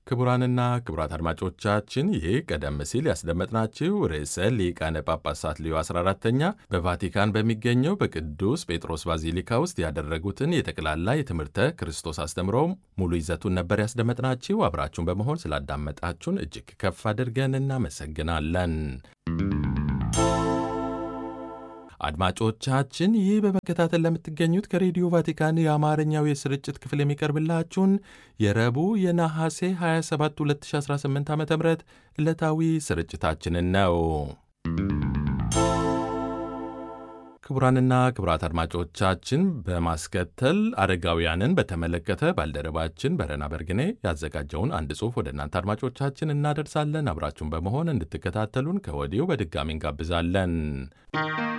ክቡራንና ክቡራት አድማጮቻችን ይህ ቀደም ሲል ያስደመጥናችሁ ርዕሰ ሊቃነ ጳጳሳት ሊዮ 14ተኛ በቫቲካን በሚገኘው በቅዱስ ጴጥሮስ ባዚሊካ ውስጥ ያደረጉትን የጠቅላላ የትምህርተ ክርስቶስ አስተምሮ ሙሉ ይዘቱን ነበር ያስደመጥናችሁ። አብራችሁን በመሆን ስላዳመጣችሁን እጅግ ከፍ አድርገን እናመሰግናለን። አድማጮቻችን ይህ በመከታተል ለምትገኙት ከሬዲዮ ቫቲካን የአማርኛው የስርጭት ክፍል የሚቀርብላችሁን የረቡዕ የነሐሴ 27 2018 ዓ ም ዕለታዊ ስርጭታችንን ነው። ክቡራንና ክቡራት አድማጮቻችን በማስከተል አረጋውያንን በተመለከተ ባልደረባችን በረና በርግኔ ያዘጋጀውን አንድ ጽሑፍ ወደ እናንተ አድማጮቻችን እናደርሳለን። አብራችሁን በመሆን እንድትከታተሉን ከወዲሁ በድጋሚ እንጋብዛለን።